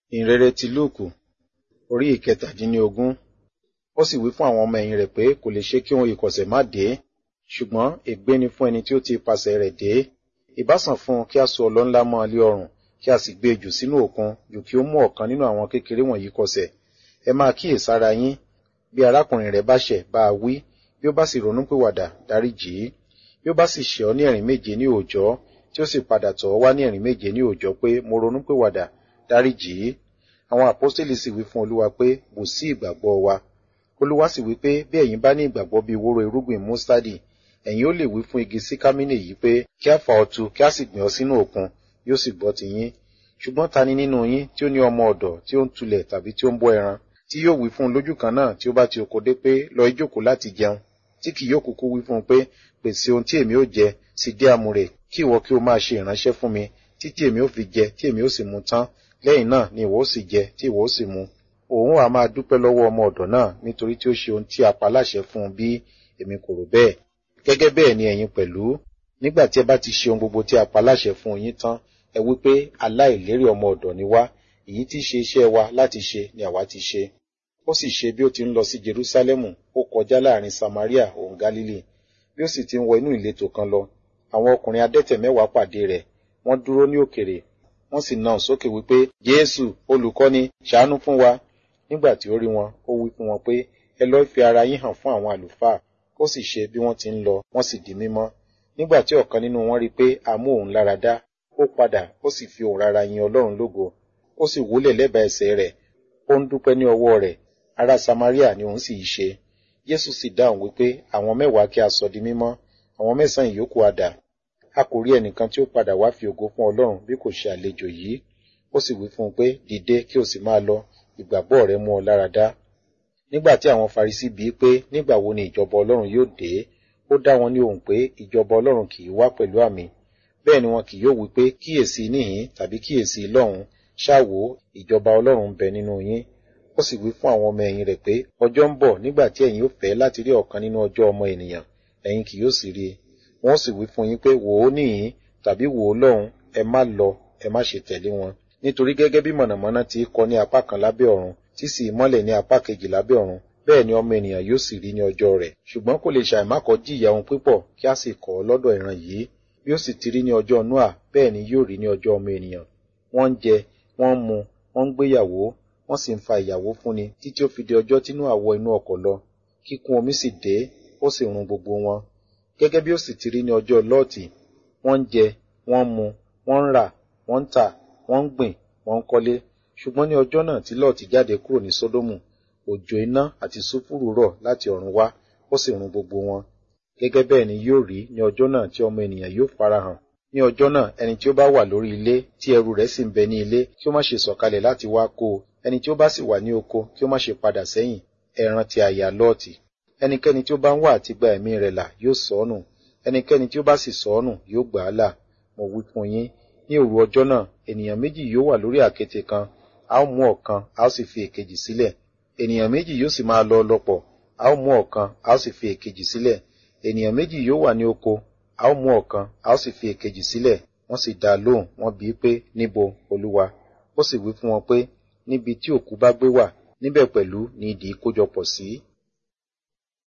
ìhìnrere ti lúùkù orí ìkẹtàdínlógún ó sì wí fún àwọn ọmọ ẹ̀yìn rẹ̀ pé kò lè ṣe kí ohun ìkọ̀sẹ̀ má dé ṣùgbọ́n ègbé ni fún ẹni tí ó ti ipasẹ̀ rẹ̀ dé ìbá sàn fún un kí a so ọlọ ńlá mọ́ ọ lé ọrùn kí a sì gbé e jù sínú òkun jù kí ó mú ọ̀kan nínú àwọn kékeré wọ̀nyí kọsẹ̀ ẹ máa kíyèsára yín bí arákùnrin rẹ̀ bá ṣẹ̀ bá a wí bí ó bá sì ronúpìwàdà dáríjì í bí ó bá sì ṣẹ̀ ọ́ ní ẹ̀rín méje ní òòjọ́ tí ó sì padà tọ̀ ọ́ wá ní ẹ̀rín méje ní òòjọ́ pé mo ronúpìwàdà dáríjì í àwọn àpọ́stélì sì wí fún olúwa pé bù sí ìgbàgbọ́ wa olúwa sì wí pé bí ẹ̀yin bá ní ìgbàgbọ́ bí wóró irúgbìn mustadi ẹ̀yin ó lè wí fún igi síkámínì yìí pé kí a fà ọ́ tu kí a sì gbìn ọ́ sínú òkun yóò sì gbọ́ ti yín ṣùgbọ́n ta ni nínú yín tí ó ní ọmọ ọ̀dọ̀ tí ó ń tulẹ̀ tàbí tí ó ń bọ́ ẹran tí yóò wí fún un lójú kan náà tí ó bá ti oko dé pé lọ ìjókòó láti jẹun tí kì yóò kúkú wí fún un pé pèsè ohun tí èmi ó jẹ sì dé àmúrè kí ìwọ kí o máa ṣe ìránṣẹ́ fún mi títí èmi ó fi jẹ tí èmi ó sì mu tán lẹ́yìn náà ni ìwọ ó sì jẹ tí ìwọ ó sì mu òun á máa dúpẹ́ lọ́wọ́ ọmọ ọ̀dọ̀ náà nítorí tí ó ṣe ohun tí a pa láṣẹ fún un bí èmi kò rò bẹ́ẹ̀ gẹ́gẹ́ bẹ́ẹ̀ ni ẹ̀yin pẹ̀lú nígbà tí ẹ bá ti ṣe ohun gbogbo tí a pa láṣẹ fún yín tán ẹ wí pé aláìlérí ọmọ ọ̀dọ̀ ni wá èyí tí ṣe iṣẹ́ wa láti ṣe ni àwa ti ṣe ó sì ṣe bí ó ti ń lọ sí Jerúsálẹ́mù ó kọjá láàrin Samaria òun Gálílì bí ó sì ti ń wọ inú ìletò kan lọ àwọn ọkùnrin adẹ́tẹ̀ mẹ́wàá pàdé rẹ̀ wọ́n dúró ní òkèrè wọ́n sì nà sókè wípé Jésù olùkọ́ni ṣàánú fún wa nígbà tí ó rí wọn ó wí fún wọn pé ẹ lọ́ọ́ fi ara yín hàn fún àwọn àlùfáà ó sì ṣe bí wọ́n ti ń lọ wọ́n sì di mímọ́ nígbà tí ọ̀kan nínú wọn rí i pé a mú òun lára dá ó padà ó sì fi òun rárá yin Ọlọ́run lógo ó sì wólẹ̀ lẹ́bàá ẹsẹ̀ rẹ̀ ó ń dúpẹ́ ní ọwọ́ rẹ̀ ará Samaria ni òun sì í ṣe Jésù sì dáhùn wípé àwọn mẹ́wàá kí a sọ di mímọ́ àwọn mẹ́sàn-án ìyókù àdà a kò rí ẹnìkan tí ó padà wá fi ògo fún Ọlọ́run bí kò ṣe àlejò yìí ó sì wí fún un pé dìde kí o sì máa lọ ìgbàgbọ́ rẹ mú ọ lára dá nígbà tí àwọn Farisí bíi pé nígbà wo ni ìjọba Ọlọ́run yóò dé ó dá wọn ní ohùn pé ìjọba Ọlọ́run kì í wá pẹ̀lú àmì bẹ́ẹ̀ ni wọn kì yóò wí pé kíyèsí níhìn tàbí kíyèsí lọ́hùn ṣáàwó ìjọba Ọlọ́run ń bẹ nínú yín ó sì wí fún àwọn ọmọ ẹ̀yìn rẹ̀ pé ọjọ́ ń bọ̀ nígbà tí ẹ̀yin ó fẹ́ láti rí ọ̀kan nínú ọjọ́ ọmọ ènìyàn ẹ̀yin kì yóò sì rí i wọ́n sì wí fún yín pé wò ó níhìn tàbí wò ó lọ́hùn ẹ má lọ ẹ má ṣe tẹ̀lé wọn nítorí gẹ́gẹ́ bí mọ̀nàmọ́ná ti kọ ní apá kan lábẹ́ ọ̀run tí sì mọ́lẹ̀ ní apá kejì lábẹ́ ọ̀run bẹ́ẹ̀ ni ọmọ ènìyàn yóò sì rí ní ọjọ́ rẹ̀ ṣùgbọ́n kò lè ṣàìmákọ́ jìyà ohun pípọ̀ kí a sì kọ́ lọ́dọ̀ ìran yìí bí ó sì ti rí ní ọjọ́ Nóà bẹ́ẹ̀ ni yóò rí ní ọjọ́ ọmọ ènìyàn wọ́n ń jẹ wọ́n ń mu wọ́n ń gbéyàwó wọ́n sì ń fa ìyàwó fúnni títí ó fi di ọjọ́ tí Nóà wọ inú ọkọ̀ lọ kíkún omi sì dé ó sì run gbogbo wọn gẹ́gẹ́ bí ó sì ti rí ní ọjọ́ Lọ́ọ̀tì wọ́n ń jẹ wọ́n ń mu wọ́n ń rà wọ́n ń tà wọ́n ń gbìn wọ́n ń kọ́lé ṣùgbọ́n ní ọjọ́ náà tí Lọ́ọ̀tì jáde kúrò ní Sódómù òjò iná àti sùfúrù rọ̀ láti ọ̀run wá ó sì run gbogbo wọn gẹ́gẹ́ bẹ́ẹ̀ ni yóò rí ní ọjọ́ náà tí ọmọ ènìyàn yóò farahàn ní ọjọ́ náà ẹni tí ó bá wà lórí ilé tí ẹrù rẹ̀ sì ń bẹ ní ilé kí ó má ṣe sọ̀kalẹ̀ láti wá kó o ẹni tí ó bá sì wà ní oko kí ó má ṣe padà sẹ́yìn ẹ rántí aya Lọ́ọ̀tì ẹnikẹ́ni tí ó bá ń wá àti gba ẹ̀mí rẹ̀ là yóò sọnù ẹnikẹ́ni tí ó bá sì sọnù yóò gbà á là mo wí fún yín ní òru ọjọ́ náà ènìyàn méjì yóò wà lórí àkéte kan a ó mú ọ̀kan a ó sì fi èkejì sílẹ̀ ènìyàn méjì yóò sì máa lọ lọ́pọ̀ a ó mú ọ̀kan a ó sì fi èkejì sílẹ̀ ènìyàn méjì yóò wà ní oko a ó mú ọ̀kan a ó sì fi èkejì sílẹ̀ wọ́n sì dá a lóhùn wọ́n bíi pé níbo olúwa ó sì wí fún wọn pé níbi tí òkú bá gbé wà níbẹ̀ pẹ̀lú ni idì kójọpọ̀ sí